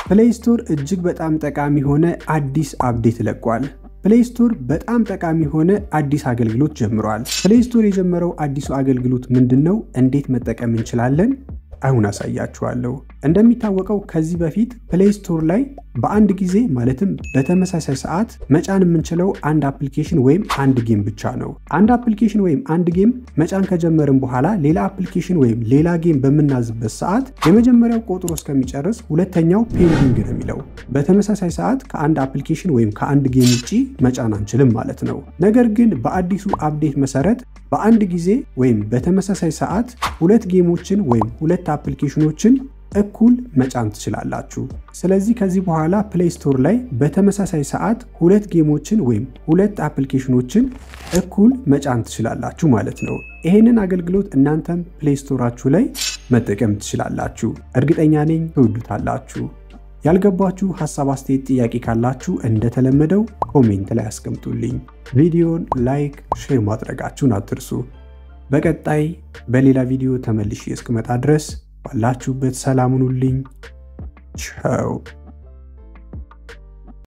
ፕሌይ ስቶር እጅግ በጣም ጠቃሚ የሆነ አዲስ አፕዴት ለቋል። ፕሌይ ስቶር በጣም ጠቃሚ የሆነ አዲስ አገልግሎት ጀምሯል። ፕሌይ ስቶር የጀመረው አዲሱ አገልግሎት ምንድን ነው? እንዴት መጠቀም እንችላለን? አሁን አሳያችኋለሁ። እንደሚታወቀው ከዚህ በፊት ፕሌይ ስቶር ላይ በአንድ ጊዜ ማለትም በተመሳሳይ ሰዓት መጫን የምንችለው አንድ አፕሊኬሽን ወይም አንድ ጌም ብቻ ነው። አንድ አፕሊኬሽን ወይም አንድ ጌም መጫን ከጀመርን በኋላ ሌላ አፕሊኬሽን ወይም ሌላ ጌም በምናዝበት ሰዓት የመጀመሪያው ቆጥሮ እስከሚጨርስ ሁለተኛው ፔንዲንግ ነው የሚለው። በተመሳሳይ ሰዓት ከአንድ አፕሊኬሽን ወይም ከአንድ ጌም ውጭ መጫን አንችልም ማለት ነው። ነገር ግን በአዲሱ አፕዴት መሰረት በአንድ ጊዜ ወይም በተመሳሳይ ሰዓት ሁለት ጌሞችን ወይም ሁለት አፕሊኬሽኖችን እኩል መጫን ትችላላችሁ። ስለዚህ ከዚህ በኋላ ፕሌይ ስቶር ላይ በተመሳሳይ ሰዓት ሁለት ጌሞችን ወይም ሁለት አፕሊኬሽኖችን እኩል መጫን ትችላላችሁ ማለት ነው። ይሄንን አገልግሎት እናንተም ፕሌይ ስቶራችሁ ላይ መጠቀም ትችላላችሁ። እርግጠኛ ነኝ ትወዱታላችሁ። ያልገባችሁ ሀሳብ፣ አስተያየት፣ ጥያቄ ካላችሁ እንደተለመደው ኮሜንት ላይ አስቀምጡልኝ። ቪዲዮን ላይክ፣ ሼር ማድረጋችሁን አትርሱ። በቀጣይ በሌላ ቪዲዮ ተመልሼ እስክመጣ ድረስ ባላችሁበት ሰላም ሁኑልኝ። ቻው